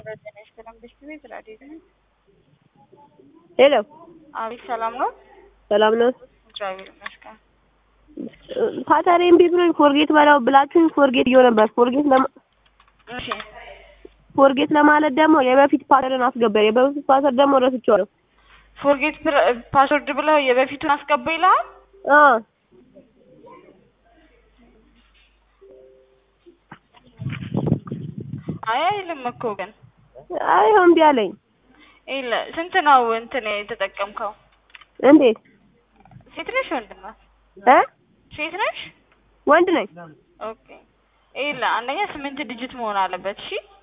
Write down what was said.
ጤና ይስጥልን ብሽት ቤት ራዲዮ ነኝ። ሄሎ አቤት ሰላም ነው? ሰላም ነው። እግዚአብሔር ይመስገን። ፓተር ኤምቢ ብሎኝ ፎርጌት በላው ብላችሁኝ ፎርጌት እየው ነበር። ፎርጌት ለማ እሺ ፎርጌት ለማለት ደግሞ የበፊት ፓተርን አስገባ። የበፊት ፓተር ደግሞ ረስቼዋለሁ። ፎርጌት ፓስወርድ ብለው የበፊቱን አስገባ ይልሃል። አ አይ አይልም እኮ ግን አይ እምቢ አለኝ። ይለ ስንት ነው እንትን የተጠቀምከው? እንዴት ሴት ነሽ ወንድ ናት? እ ሴት ነሽ? ወንድ ነኝ። ኦኬ ይለ አንደኛ ስምንት ዲጂት መሆን አለበት። እሺ